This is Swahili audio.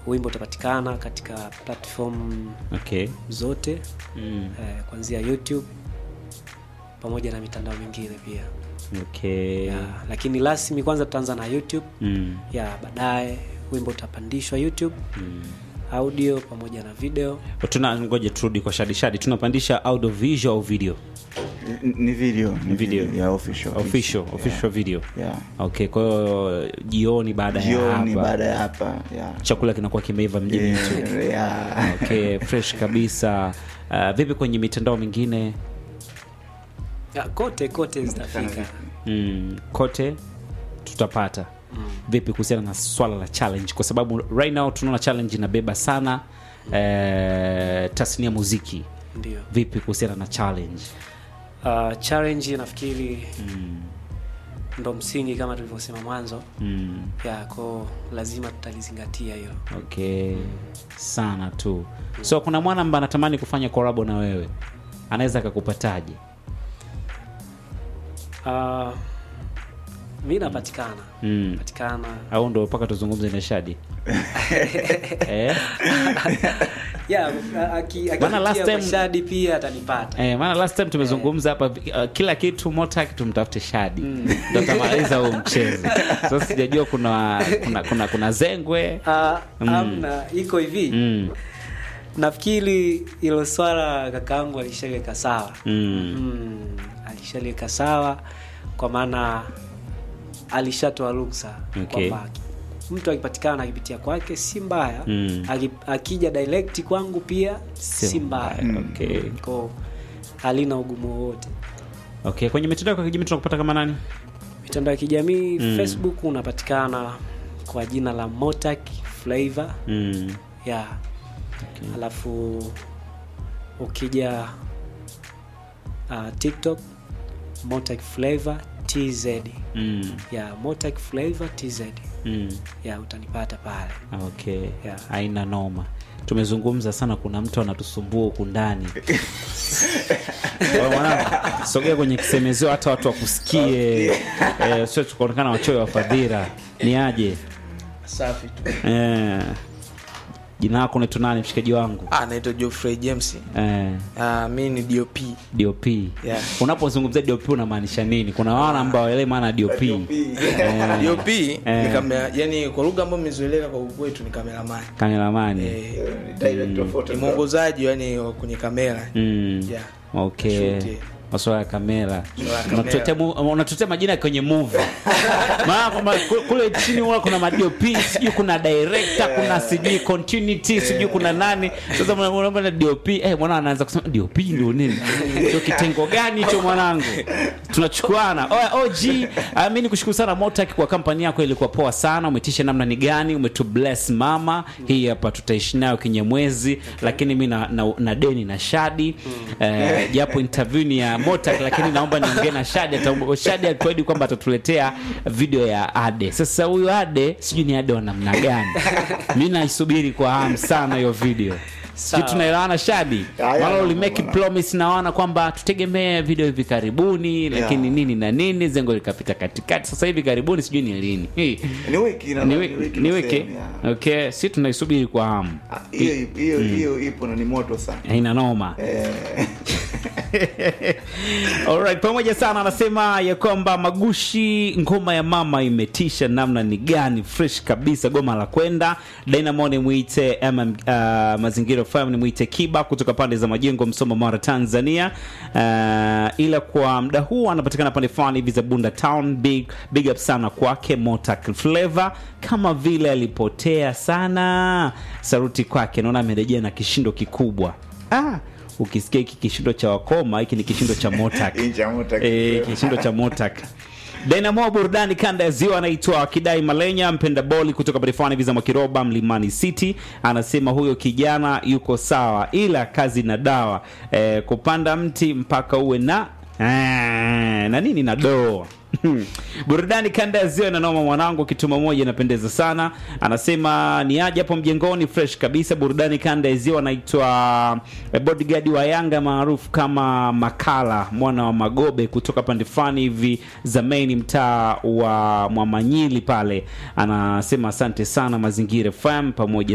wimbo utapatikana katika platform okay zote mm. eh, kuanzia youtube pamoja na mitandao mingine pia okay ya, lakini rasmi kwanza tutaanza na youtube mm. ya baadaye wimbo utapandishwa youtube audio pamoja na video tuna ngoja turudi kwa shadi shadi tunapandisha audio visual au video N- ni video ni Video. ya official official official video yeah. okay kwa hiyo jioni baada ya jioni hapa baada ya hapa yeah. chakula kinakuwa kimeiva mjini Yeah, yeah. okay fresh kabisa uh, vipi kwenye mitandao mingine ya, kote kote zitafika mm, kote tutapata vipi kuhusiana na swala la challenge kwa sababu right now tunaona challenge inabeba sana eh, tasnia muziki ndio vipi kuhusiana na challenge uh, challenge nafikiri ndo msingi kama tulivyosema mwanzo mm, ya ko lazima tutalizingatia hilo okay sana tu so kuna mwana ambaye anatamani kufanya korabo na wewe anaweza akakupataje uh, mi napatikana mm. patikana au ndo mpaka tuzungumze na shadi eh? ya aki- Bana, last akipitia time- kwa shadi pia atanipata Eh, maana last time tumezungumza hapa uh, kila kitu motak tumtafute shadi ndo tamaliza huu mchezo sasa sijajua kuna kuna, kuna, kuna zengwe uh, amna iko hivi mm. nafikiri ilo swala kakaangu alishaliweka sawa Mm. mm, alishaliweka sawa kwa maana alishatoa ruksa Okay. kwamba mtu akipatikana akipitia kwake si mbaya Mm. Aki- akija direct kwangu pia Si si mbaya mbaya, okay. ko halina ugumu wowote okay kwenye mitandao ya kijamii tunakupata kama nani mitandao ya kijamii Mm. facebook unapatikana kwa jina la motak flavor mm. ya alafu ukija uh, tiktok motak flavor tz Mm. ya motak flavor tz Mm. ya utanipata pale okay Yeah. haina noma tumezungumza sana kuna mtu anatusumbua huku ndani Wewe mwanangu, sogea kwenye kisemezeo hata watu wakusikie eh, sio tukaonekana wachoyo wa fadhila ni aje safi tu eh, jina lako unaitwa nani mshikaji wangu ah, naitwa Geoffrey James eh, ah, mi ni dop dop Yeah. unapozungumzia dop unamaanisha nini kuna wana ambao waelewi maana ya dop eh, dop Eh. ni kamera yani kwa lugha ambayo imezoeleka kwa kwetu ni kameramani kameramani eh, Direct of ni photograph. mwongozaji yani wa kwenye kamera mm. yeah. okay Shoot, yeah. masuala ya kamera Masuala ya kamera. Unatuletea mu- unatuletea majina kwenye movie maana kwamba ku- kule chini huwa kuna madop sijui kuna director kuna sijui continuity sijui kuna nani sasa unaona na dop eh mwana anaanza kusema dop ndio nini sio kitengo gani hicho mwanangu tunachukuana Oya, og ah, mi nikushukuru sana motak kwa kampani yako ilikuwa poa sana umetisha namna ni gani umetu bless mama hii hapa tutaishi nayo kinyemwezi lakini mi na, na, na deni na shadi eh, japo interview ni ya motak lakini naomba niongee na shadi Ata- shadi alituahidi kwamba atatuletea video ya ade sasa huyu ade sijui ni ade wa namna gani mi naisubiri kwa hamu sana hiyo video sijui Sawa. tunaelewana shadi Ya, ya, mara ya, ulimeki bwana. promise na wana kwamba tutegemee video hivi karibuni lakini Yeah. nini na nini zengo likapita katikati sasa hivi karibuni sijui ni lini Hii, ni wiki na- ni ni wiki wiki ni na wiki sehemu, yeah. okay si tunaisubiri kwa hamu Ah, hiyo hiyo hiyo ipo na ni moto sana haina noma Eh, Alright, pamoja sana anasema ya kwamba magushi ngoma ya mama imetisha namna ni gani fresh kabisa goma la kwenda dynamo ni mwite ama uh, mazingira fm ni mwite kiba kutoka pande za majengo msoma mara tanzania uh, ila kwa mda huu anapatikana pande fulani hivi za bunda town big, big up sana kwake motak flavor kama vile alipotea sana saruti kwake naona amerejea na kishindo kikubwa ah, ukisikia hiki kishindo cha wakoma hiki ni kishindo cha motak Hii cha Motak. Eh, kishindo cha motak dynamo burudani kanda ya ziwa anaitwa kidai malenya mpenda boli kutoka barifani hivi za mwakiroba mlimani city anasema huyo kijana yuko sawa ila kazi na dawa eh, kupanda mti mpaka uwe na Ah, na nini na doo burudani kanda ya ziwa inanoma mwanangu kituma moja inapendeza sana anasema ni aje hapo mjengoni fresh kabisa burudani kanda ya ziwa anaitwa eh, bodyguard wa yanga maarufu kama makala mwana wa magobe kutoka pande fulani hivi za main mtaa wa mwamanyili pale anasema asante sana mazingira fm pamoja